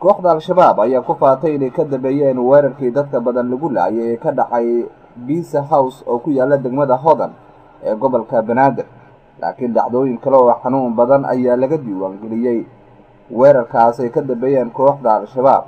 kooxda al-shabaab ayaa ku faatay inay ka dambeeyeen weerarkii dadka badan lagu laayay ee ka dhacay bisa house oo ku yaala degmada hodan ee gobolka banaadir laakiin dhacdooyin kale oo xanuun badan ayaa laga diiwaangeliyey weerarkaas ay ka dambeeyeen kooxda al-shabaab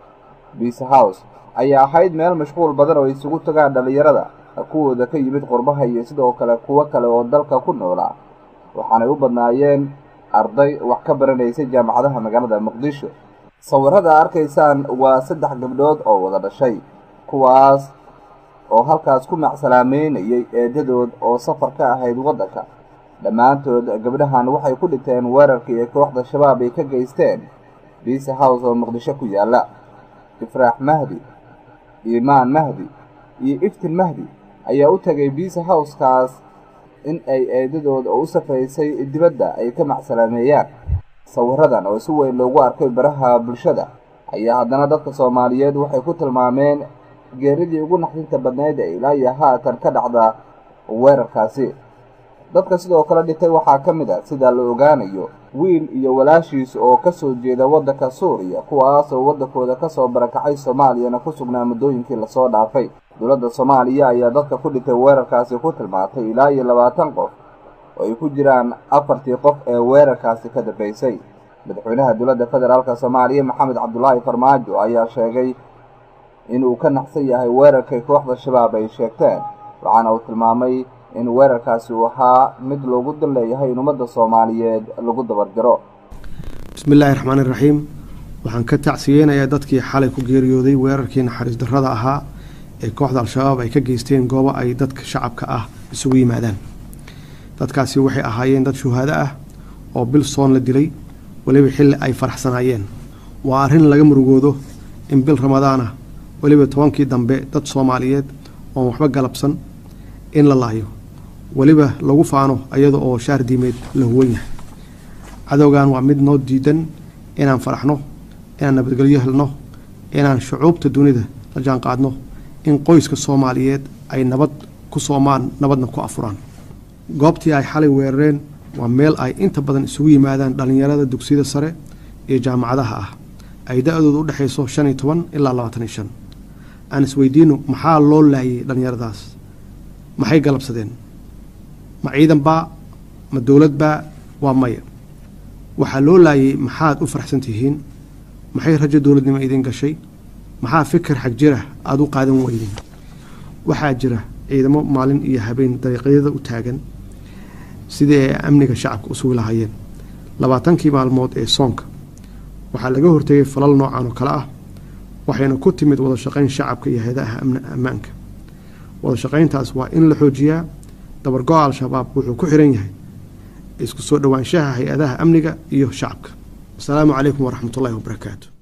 bisa house ayaa ahayd meel mashquul badan oo isugu tagaan dhallinyarada kuwooda ka yimid qurbaha iyo sidoo kale kuwo kale oo dalka ku noolaa waxaanay u badnaayeen arday wax ka baranaysay jaamacadaha magaalada muqdisho sawirada arkaysaan waa saddex gabdhood oo wada dhashay kuwaas oo halkaas ku macsalaameynayay eedadood oo safar ka ahayd waddanka dhammaantood gabdhahan waxay ku dhinteen weerarkii ee kooxda shabaab ay ka geysteen biisa house oo muqdisho ku yaalla ifraax mahdi iimaan mahdi iyo iftin mahdi ayaa u tagay biisa housekaas in ay eedadood oo u safaysay dibadda ay ka macsalaameeyaan sawiradan oo si weyn loogu arkay baraha bulshada ayaa haddana dadka soomaaliyeed waxay ku tilmaameen geeridii ugu naxdinta badnayd ee ilaa iyo haatan ka dhacda weerarkaasi dadka sidoo kale dhintay waxaa ka mid a sida la ogaanayo wiil iyo walaashiis oo ka soo jeeda waddanka suuriya kuwaasoo waddankooda ka soo barakacay soomaaliyana ku sugnaa muddooyinkii lasoo dhaafay dowladda soomaaliya ayaa dadka ku dhintay weerarkaasi ku tilmaantay ilaa iyo labaatan qof oo ay ku jiraan afartii qof ee weerarkaasi ka dambaysay madaxweynaha dowladda federaalk soomaaliya maxamed cabdulaahi farmaajo ayaa sheegay inuu ka naxsan yahay weerarkay kooxda shabaab ay sheegteen waxaana uu tilmaamay in weerarkaasi uu ahaa mid loogu dan leeyahay in ummadda soomaaliyeed lagu dabarjaro bismi illaahi raxmaan iraxiim waxaan ka tacsiyeynayaa dadkii xalay ku geeriyooday weerarkii naxariis darrada ahaa ee kooxda al-shabaab ay ka geysteen goobo ay dadka shacabka ah isugu yimaadaan dadkaasi waxay ahaayeen dad shuhaado ah oo bil soon la dilay weliba xilli ay faraxsanaayeen waa arrin laga murugoodo in bil ramadaan ah weliba tobankii dambe dad soomaaliyeed oon waxba galabsan in la laayo weliba lagu faano iyada oo shaar diimeed la huwan yahay cadowgan waa mid noo diidan inaan faraxno inaan nabadgelyo helno inaan shucuubta dunida la jaanqaadno in qoyska soomaaliyeed ay nabad ku soomaan nabadna ku afuraan goobtii ay xalay weerareen waa meel ay inta badan isugu yimaadaan dhallinyarada dugsiyada sare iyo jaamacadaha ah ay da-dooda u dhexayso shan iyo toban ilaa labaatan iyo shan aan isweydiino maxaa loo laayay dhallinyaradaas maxay galabsadeen ma ciidan baa ma dowlad baa waa maya waxaa loo laayay maxaad u faraxsan tihiin maxay rajo dowladnimo idin gashay maxaa fikir xag jira aada u qaadan weydeen waxaa jira ciidamo maalin iyo habeen dariiqyada u taagan sidii ay amniga shacabka u sugi lahaayeen labaatankii maalmood ee soonka waxaa laga hortegay falal noocan oo kale ah waxayna ku timid wada shaqayn shacabka iyo hay-adaha ammaanka wada shaqayntaas waa in la xoojiyaa dabargo-a al-shabaab wuxuu ku xiran yahay isku soo dhowaanshaha hay-adaha amniga iyo shacabka asalaamu calaykum waraxmatullahi wabarakaatu